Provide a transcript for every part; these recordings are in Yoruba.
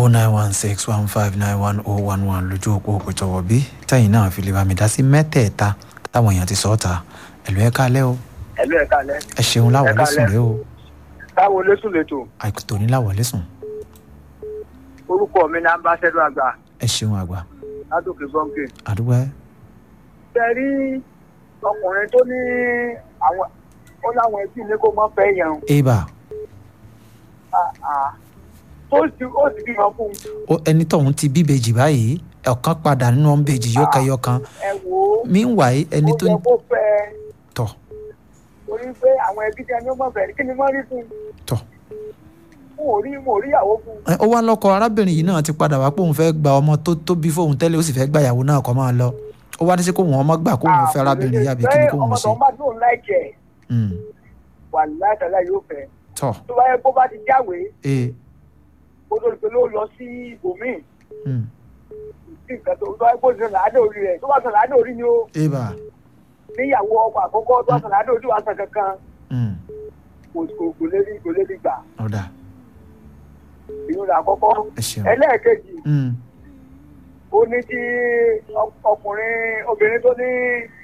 oh nine one six one five nine one oh one one lójú òpó òpètọ́wọ́ bí tẹ́yìn náà fi lè bá mi dá sí mẹ́tẹ̀ẹ̀ta táwọn èèyàn ti sọ ọ́ ta ẹ̀lú ẹ̀ kálẹ̀ o ẹ̀lú ẹ̀ka lẹ́. ẹ ṣeun láwọlé Ẹ sùn kálẹ̀. rẹ o táwo lẹ́sùn lẹ́tọ̀ àìkú tòní láwọlé sùn orúkọ mi ní ambassador àgbà ẹ ṣeun àgbà ládòkè bọ́ǹkì. àdúgbò ẹ ṣe rí ọkùnrin tó ní àwọn ó láwọn ẹbí ní kó mọ́ fẹ́ yẹn eba Ah, ah. tó sì ó sì bímọ fún un. ó ẹni tóun ti bíbejì báyìí ọ̀kan padà nínú ọ̀nbejì yóò kẹyọ kan ẹ wò ó meanwhile ẹni ó tó yẹ ń kó fẹ́ ẹ tọ̀ torí pé àwọn ẹbí tẹ ní ó mọ̀ fẹ́ kí ni wọ́n rí fún un. tọ̀ mo ò rí mo ò rí ìyàwó fún un. ẹ, ó wá lọ́kọ arábìnrin yìí náà ti padà wá pé òun fẹ́ gba ọmọ tó tó bí fóun tẹ́lẹ̀ ó sì fẹ́ gba ìyàwó náà kọ́ máa lọ ó wá ní sí kó wọn ọmọ gbà kó òun fẹ́ arábìnrin yìí àbí kí ni kó ọmọ òun tó ṣe ń bá tó ń láìkẹ́ Mm, wà láìtàlá yóò fẹ́ tọ̀ tó bá yẹ kó bá ti jáwèé ee kó tó di pé ló lọ sí ibòmíì mm, sí nǹkan tó tó bá yẹ kó sọ làádé orí rẹ̀ tó bá sọ làádé orí ni ó eba níyàwó ọkọ àkọ́kọ́ tó bá sọ làádé orí wa sọ kankan mm, kò kò kò lè rí kò lè rí gbà ọ̀dà ìyún rẹ̀ àkọ́kọ́ ẹ ṣeun ẹlẹ́ẹ̀kejì Mm, ó ní tí ọ- ọkùnrin obìnrin tó ní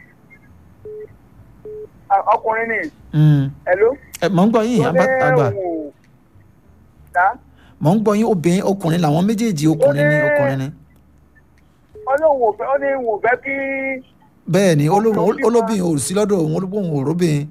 à, ọkùnrin ni mm. ẹ̀ló ẹ mọ̀ ń gbọ́ yín tó àgbà ní àgbà òun ò dá mọ̀ ń gbọ́ yín obìnrin ọkùnrin làwọn méjèèjì ọkùnrin ni ní- ọkùnrin ni ọlọ́run ò fẹ́ ó ní òun ò fẹ́ kí bẹ́ẹ̀ ni olóhùn Ọkùnrin bímọ. olóbìnrin ò sí lọ́dọ̀ òun olóbìnrin ò róbìnrin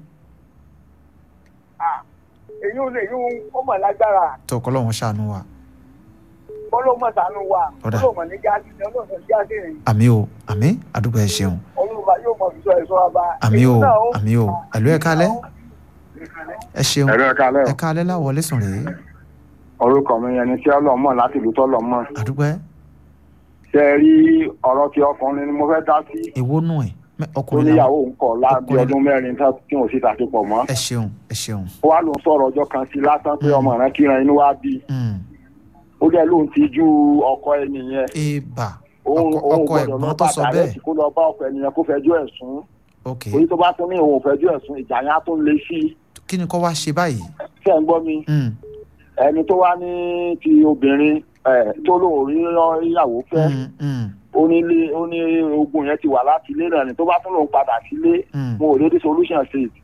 à, èyí ò lè yún ó mọ̀ lágbára tọkọ lọ́wọ́n ṣàánú wa ọlọ́mọ sànú wa Ọ̀dà. ọlọ́mọ ní jáde ọlọ́mọ ní jáde rìn àmì o àmì àdúgbò ẹ ṣeun olùbá yóò mọ ìṣọ ẹ̀ṣọ́ ọba. àmì o Èyí náà ó- àmì o ẹ̀lú ẹ̀ kálẹ̀ ẹ ṣeun ẹ̀rọ ẹ̀ka alẹ́ ẹ kálẹ̀ láwọlé sùn rèé orúkọ mi yẹn ni tí ọlọ́mọ láti ìlú tọ́lọ́mọ àdúgbò ẹ ṣe é rí ọ̀rọ̀ tí ọkùnrin ni mo fẹ́ dá sí èwo nù ẹ mẹ- tó ọkùnrin níyàwó làwọn ń kọ̀ láàbí ọkùnrin- ọdún mẹ́rin tá- tí wọ́n sì tàṣepọ̀ mọ́ ẹ ṣeun ẹ ṣeun ó wá ló ń sọ̀rọ̀ ọjọ́ kan sí lásán pé Mm. ọmọ rẹ̀ kíran inú wá bí Mm, ó dẹ̀ lóun ti ju ọkọ ẹni yẹn eba òun ọkọ òun ọkọ gbọ́dọ̀ ẹ̀gbọ́n lọ tó bá sọ dàrẹ́tì bẹ́ẹ̀ kó lọ bá ọkọ ẹni yẹn kó fẹjọ́ ẹ̀ sùn ok èyí tó bá tún ní òun ò fẹjọ́ ẹ̀ sùn ìjà yẹn á tún le sí i kí ni kò wá ṣe báyìí ṣé ń gbọ́ mi Mm, ẹni tó wá ní ti obìnrin ẹ̀ tó lóun rí ìyàwó fẹ́ mm, mm, ó ní ilé ó ní ogun yẹn ti wà láti ilé náà ni tó bá tún lòun padà sílé mm, mo ò lè dé solution sí i